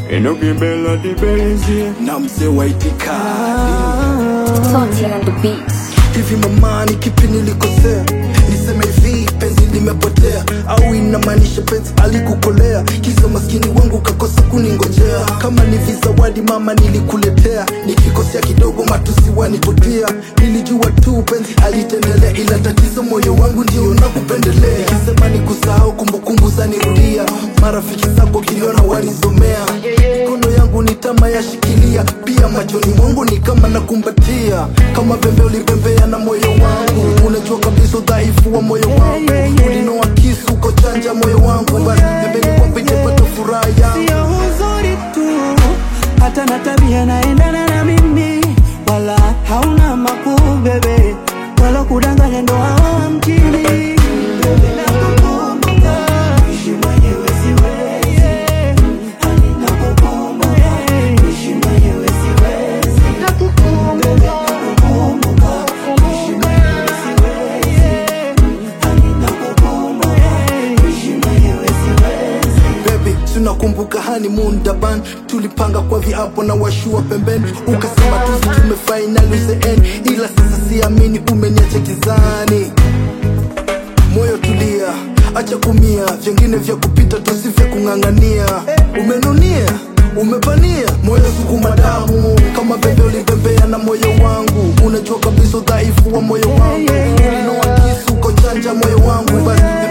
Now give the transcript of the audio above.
inokibela dibenzi na mzee wa itikadi Salty on the beats. hivi mamani kipi nilikosea niseme hivi penzi limepotea au inamaanisha penzi alikukolea kisa maskini wangu kakosa kuningojea kama ni vizawadi mama nilikuletea nikikosea kidogo matusi wanipotia nilijua tu penzi alitendelea ila tatizo moyo wangu ndio nakupendelea nikisema ni kusahau kumbukumbu zanirudia marafiki zako kiliona walizomea mikono yangu ni tama yashikilia pia machoni mwangu ni kama nakumbatia kama pembe ulipembea na moyo wangu unajua kabisa udhaifu wa moyo wangu ulinoa kisu uko chanja moyo wangu basi pembeni kwako itapata furaha yangu sio uzuri tu, hata na tabia naendana na mimi, wala hauna makuu bebe, wala kudanganya ndo hawa mjini. Nakukumbuka, ishi mwenyewe siwezi. Hani nakukumbuka, ishi mwenyewe siwezi. Nakukumbuka, ishi mwenyewe siwezi. Hani nakukumbuka, ishi mwenyewe siwezi. baby tunakumbuka honeymoon daban tulipanga kwa viapo na washua pembeni ukasema tuzi tumefainali uzeeni ila sasa siamini umeniacha kizani moyo tulia acha kumia vyengine vya kupita tusi vya kung'ang'ania umenunia umepania moyo sukuma damu kama bebe ulibembea na moyo wangu unajua kabisa udhaifu wa moyo wangu ulinoa kisu uko chanja moyo wangu basi